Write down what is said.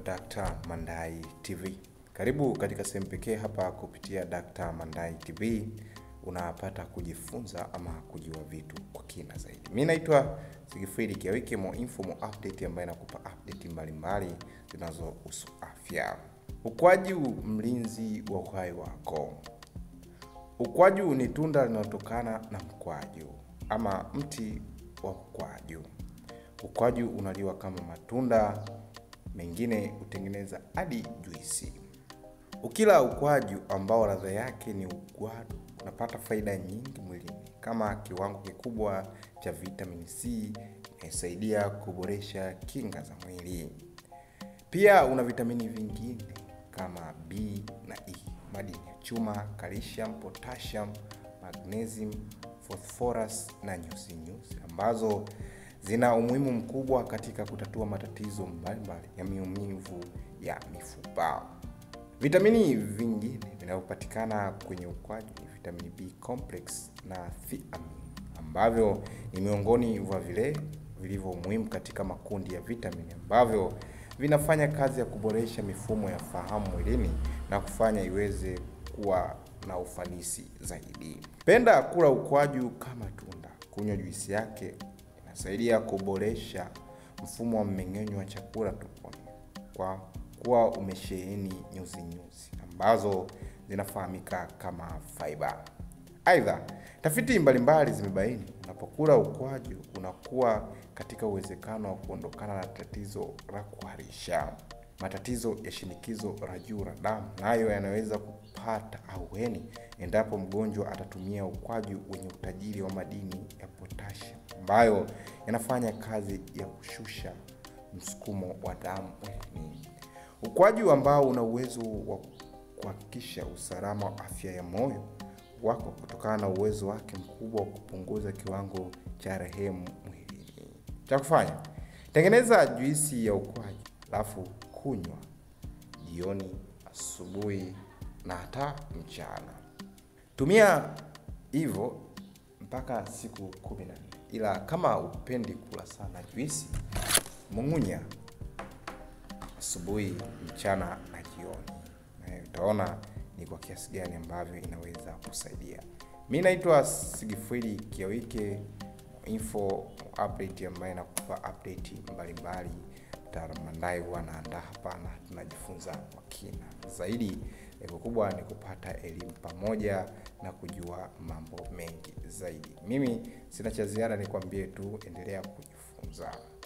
Dr. Mandai TV. Karibu katika sehemu pekee hapa kupitia Dr. Mandai TV unapata kujifunza ama kujua vitu kwa kina zaidi. Mi naitwa Sigifridi Kiawike, mo info mo update ambayo inakupa update mbalimbali zinazohusu afya. Ukwaju mlinzi wa uhai wako. Ukwaju ni tunda linalotokana na mkwaju ama mti wa mkwaju. Ukwaju unaliwa kama matunda mengine hutengeneza hadi juisi. Ukila ukwaju ambao ladha yake ni ugwadu, unapata faida nyingi mwilini kama kiwango kikubwa cha vitamini C inayosaidia kuboresha kinga za mwili. Pia una vitamini vingine kama B na E, madini ya chuma, calcium, potassium, magnesium, phosphorus na nyuzi nyuzi ambazo zina umuhimu mkubwa katika kutatua matatizo mbalimbali ya maumivu ya mifupa. Vitamini vingine vinavyopatikana kwenye ukwaju ni vitamini B complex na thiamine ambavyo ni miongoni mwa vile vilivyo muhimu katika makundi ya vitamini ambavyo vinafanya kazi ya kuboresha mifumo ya fahamu mwilini na kufanya iweze kuwa na ufanisi zaidi. Penda kula ukwaju kama tunda. Kunywa juisi yake inasaidia kuboresha mfumo wa mmeng'enyo wa chakula tumboni kwa kuwa umesheheni nyuzi nyuzi ambazo zinafahamika kama fiber. Aidha, tafiti mbalimbali zimebaini unapokula ukwaju unakuwa katika uwezekano wa kuondokana na tatizo la kuharisha. Matatizo ya shinikizo la juu la damu nayo yanaweza kupata ahueni endapo mgonjwa atatumia ukwaju wenye utajiri wa madini ya potassium ambayo yanafanya kazi ya kushusha msukumo wa damu mwilini. Ukwaju ambao una uwezo wa kuhakikisha usalama wa afya ya moyo wako kutokana na uwezo wake mkubwa wa kupunguza kiwango cha rehemu mwilini. Cha kufanya, tengeneza juisi ya ukwaju alafu kunywa jioni, asubuhi na hata mchana. Tumia hivyo mpaka siku kumi na nne, ila kama upendi kula sana juisi, mung'unya asubuhi, mchana na jioni, na utaona ni kwa kiasi gani ambavyo inaweza kusaidia. Mi naitwa Sigifridi Kiawike, info update ambayo inakupa update mbalimbali. Mtaalamu Mandai huwa anaandaa hapa na tunajifunza kwa kina zaidi. Lengo kubwa ni kupata elimu pamoja na kujua mambo mengi zaidi. Mimi sina cha ziada, nikwambie tu endelea kujifunza.